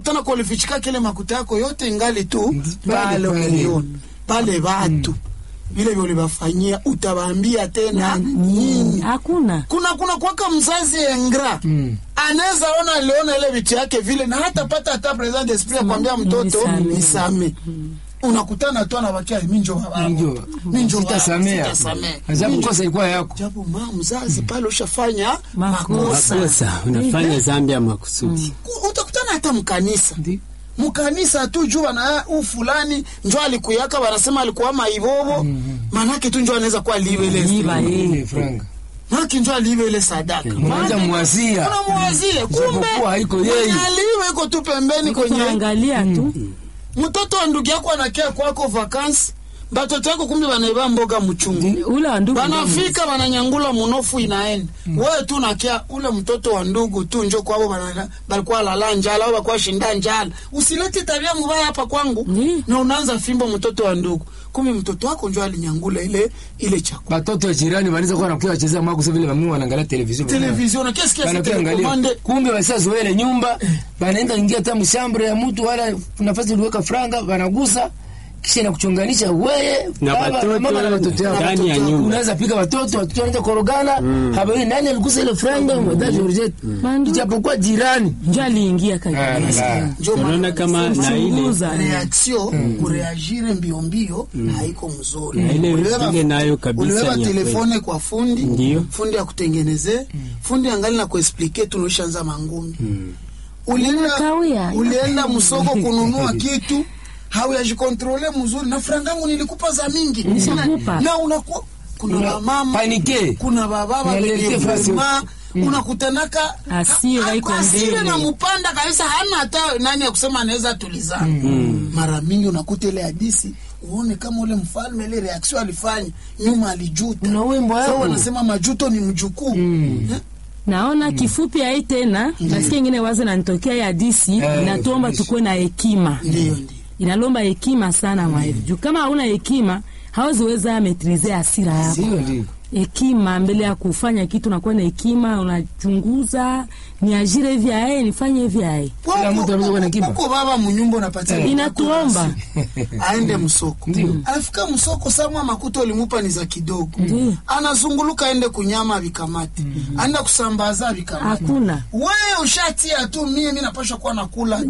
unakutana kwa ulifichika kile makuta yako yote ingali tu pale, pale pale. uliona pale watu vile vile ulivafanyia utawaambia tena nini hakuna kuna kuna kwaka mzazi engra Mm. anaweza ona aliona ile vitu yake vile na hata pata hata present esprit ya kuambia mtoto nisame. nisame unakutana tu anabakia minjo baba Ndio. minjo Sitasamea. sitasamea Ajabu kosa ilikuwa yako. japo ma mzazi pale ushafanya Makosa. makosa makosa unafanya zambi ya makusudi Ku- utakutana hata mkanisa Ndio. mkanisa tu juu bana u fulani njo alikuyaka wanasema alikuwa maibobo manake tu njo anaweza kuwa liwele Liba, eh. Ile franga. manake njo aliwele sadaka Unaanza mwazia. unamwazie kumbe Ijapokuwa haiko yeye. mwenye aliwe iko tu pembeni kwenye tunaangalia tu mtoto wa ndugu yako anakia kwako vakansi batoto yako kumbe banaiba mboga mchungu ule wa ndugu banafika bananyangula munofu inaenda wewe tu nakia ule mtoto wa ndugu tu njo kwabo bana- balikuwa lala njala au bakuwa shinda njala usilete tabia mubaya hapa kwangu Ndi. na unaanza fimbo mtoto wa ndugu kumbe mtoto wako njo alinyangula ile ile chakula Batoto wa jirani wanaweza kuwa wanakuwa wacheza mwako sasa vile mami wanaangalia television. televizion na kesi kesi Wanakuwa angalia. telekomande Kumbe wasizoea ile nyumba, wanaenda ingia hata mshambre ya mtu wala nafasi uliweka franga, wanagusa kisha na kuchonganisha wewe Na baba, watoto mama na watoto yako. ndani ya nyumba. Unaweza piga watoto, watoto wanaanza korogana, habari nani aligusa ile franga, mwadha Georgette. Mandu. Ijapokuwa jirani. njo aliingia Ah, kaji la. njo unaona maana kama na ile chunguza reaction kureagire mbio mbio haiko mzuri Na ile Uliweka- ile nayo kabisa uliweka ni ya telefone kwa fundi Ndiyo. fundi akutengeneze fundi angali na kuexplike tunaishaanza mangumi ulienda, Kawia. ulienda msoko kununua kitu hauyajikontrole mzuri na frangangu nilikupa za mingi Nishakupa. na unakuwa kuna Una- wamama panike. kuna bababa Unalete wenye fasi. vrema unakutanaka Hasira ha- iko hasira mbele. na mpanda kabisa hana hata nani ya kusema anaweza tulizana mara mingi unakuta ile hadisi uone kama ule mfalme ile reaction alifanya nyuma alijuta Una wimbo Sasa yako. wanasema majuto ni mjukuu Eh, naona kifupi ai tena nasikia ingine wazo nanitokea ya disi Eh, inatuomba fundisha. tukuwe na hekima ndiyo ndiyo inalomba hekima sana mwaevi juu kama hauna hekima hawaziweza metrize hasira yako Sio ndio. hekima mbele ya kufanya kitu nakuwa na hekima unachunguza niajire hivi ae nifanye hivi ae Kila mtu anaweza kuwa na hekima. huko baba munyumba unapatia mtoto inatuomba aende msoko Ndiyo. anafika msoko samwa makuta ulimupa ni za kidogo Ndiyo. anazunguluka aende kunyama vikamati aenda kusambaza vikamati hakuna wewe ushatia tu mie mi napasha kuwa nakula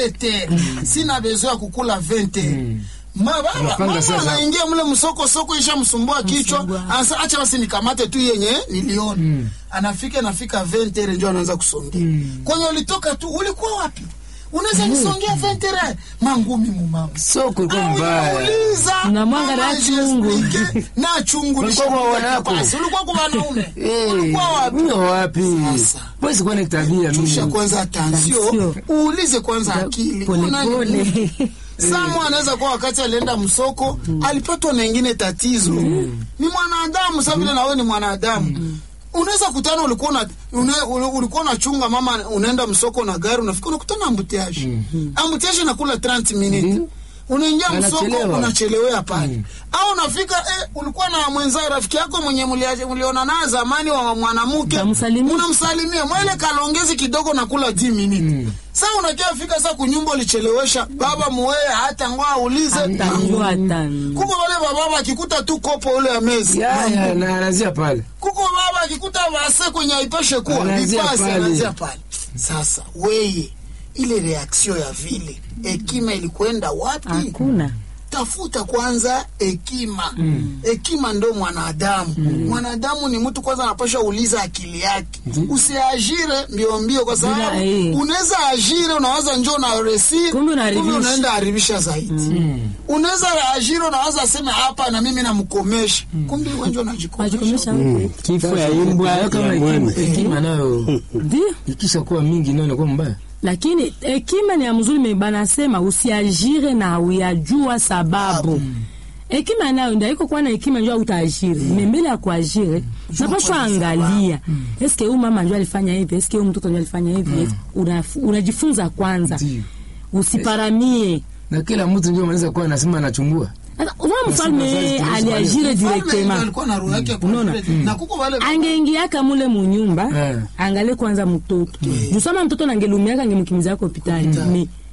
17 sina bezo ya kukula 20 Ma, baba, Unapanga mama sasa. anaingia mle msoko soko isha msumbua kichwa Msumbua. anasa acha basi nikamate tu yenye niliona anafika nafika 20 ndio anaanza kusongea kwenye ulitoka tu ulikuwa wapi unaweza nisongea 20 mangumi mumama Soko ilikuwa Au mbaya. unauliza, Na mwanga mama na chungu. jiexplique, na chungu Ulikuwa kwa lishakuwa wanako. basi, ulikuwa kwa wanaume Eh, ulikuwa wapi mimi wapi? Sasa. Wewe sikuwa na tabia tusha mimi. kwanza tansio Tansio. uulize kwanza akili Una nini? polepole Samu anaweza kuwa wakati alienda msoko alipatwa na ingine tatizo. Ni mwanadamu sasa vile na wewe ni mwanadamu. Unaweza kutana ulikuwa na una- ule- ulikuwa unachunga mama unaenda msoko na gari unafika unakutana ambutiaje. Ambutiaje inakula 30 minutes. Unaingia msoko Anachelewa. unachelewea pale. Au unafika eh, ulikuwa na mwenzao rafiki yako mwenye mulia- mliona naye zamani wa mwanamke. Utamsalimia. Unamsalimia mwele kalongezi kidogo nakula 10 minutes. Sasa unakia fika sasa kunyumba ulichelewesha baba muwee hata ngoa aulize atajua hata kuko wale bababa akikuta tu kopo ule ya mezi Ya ya na anazia pale. kuko baba akikuta vase kwenye aipeshe kuwa Anazia vipasi pale. anazia pale sasa weye ile reaksio ya vile hekima ilikwenda wapi hakuna tafuta kwanza hekima hekima ndo mwanadamu mwanadamu ni mtu kwanza anapasha uliza akili yake usiajire mbio mbio kwa sababu Bila, eh. unaweza ajire unawaza njoo na resi Kumbe unaharibisha. unaenda haribisha zaidi unaweza ajire unawaza sema hapa na mimi namkomesha kumbe wenjo unajikomesha wajikomesha huko kifo ya imbwa Hayo ya kama hekima, mwema hekima nayo ndio ikisha kuwa mingi nayo inakuwa mbaya. lakini hekima ni ya mzuri me banasema usiajire na uyajua sababu hekima nayo ndio iko kuwa na hekima njua utaajiri me mbele ya kuajiri napashwa angalia eske huyu mama njua alifanya hivi eske huyu mtoto njua alifanya hivi Una- unajifunza kwanza Ndio. usiparamie Na kila mtu ndio anaweza kuwa anasema anachungua. Sasa, unaona mfalme aliajire Mfalme directement alikuwa na roho yake Unaona? complete. na kuko wale angeingiaka mule munyumba Eh. angalie kwanza mtoto jusama mtoto nangelumiaka angemkimizaka hospitali Me,